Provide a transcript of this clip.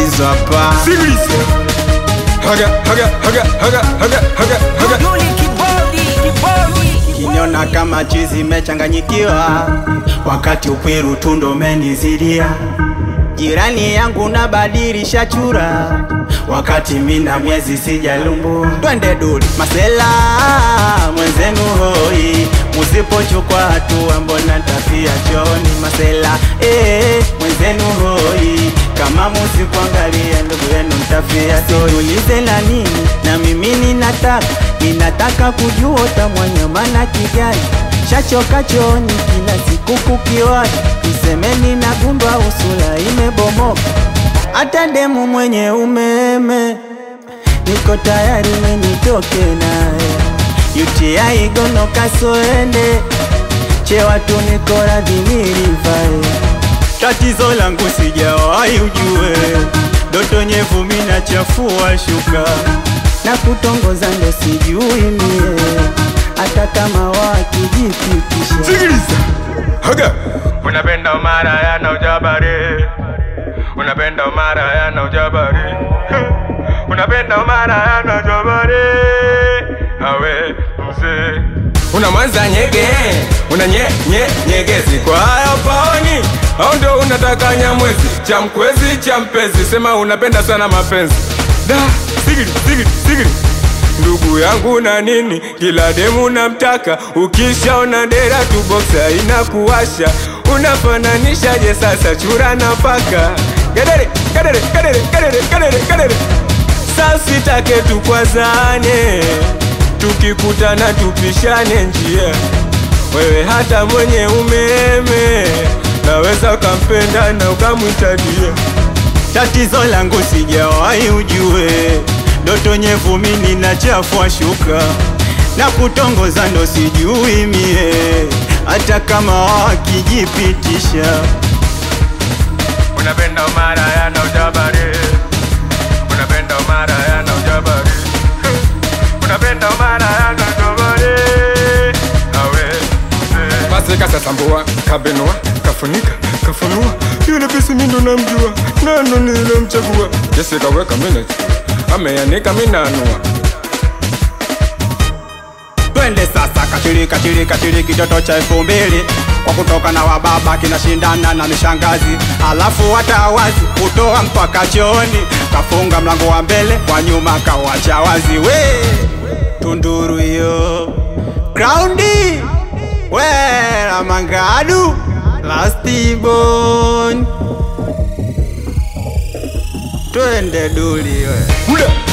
hizo hapa Sikiliza. Haga, haga, haga, haga, haga, haga, haga. Yuli kibodi, kibodi. Kiniona kama chizi mechanganyikiwa, wakati ukwiru tundo menizidia. Jirani yangu nabadilisha chura, wakati mina miezi sijalumbu. Twende duli masela mwenzenu hoi, musipochukua hatua mbona tafia choni masela eh, mwenzenu hoi kama musikuangalia ndugu yenu mtafia. Siulize la nini, na mimi ninataka ninataka kujua utamwanyama na kijani shachoka chooni kila siku kukiwani, isemeni na gundwa usula imebomoka, hata demu mwenye umeme niko tayari menitoke naye UTI gono kasoende chewatu niko radhi nilivae Tatizo langu sijawahi ujue, doto nyevu mina chafua shuka na kutongoza ndo sijui mie, hata kama wakijipitisha Sikiliza. Haga. Unapenda umara yana ujabari. Unapenda umara yana ujabari. Unapenda umara yana ujabari. Awe mzee. Una mwanza nyege, una nye, nye, nyegezi kwa hayo paoni au ndo unataka nyamwezi cha mkwezi cha mpezi, sema unapenda sana mapenzi da sigiri sigiri sigiri ndugu yangu na nini, kila demu namtaka, ukishaona dera tu boksa inakuwasha, unafananishaje sasa chura na paka? Gedere gedere gedere gedere gedere gedere, sasa take tukwazane, tukikutana tupishane njia, wewe hata mwenye umeme naweza ukampenda na ukamwita dia. Tatizo langu sijawahi ujue, ndoto nyevu mimi na chafua shuka na kutongoza ndo sijui mie, hata kama wakijipitisha Unapenda umara yana ujabari Unapenda umara yana ujabari Unapenda umara yana ujabari Awe mzee. Basi kasasambua, kabenua, kafunika, kafunua Yule pisi mi ndo namjua, nano nilimchagua Jesse kaweka minute, ameanika minanua Twende sasa kachiri kachiri kachiri kitoto cha elfu mbili kwa kutoka na wababa kinashindana na mishangazi, alafu hata wazi kutoa mpaka chooni, kafunga mlango wa mbele kwa nyuma kawacha wazi. We tunduru hiyo graundi we la mangadu lastibon twende duli we Huda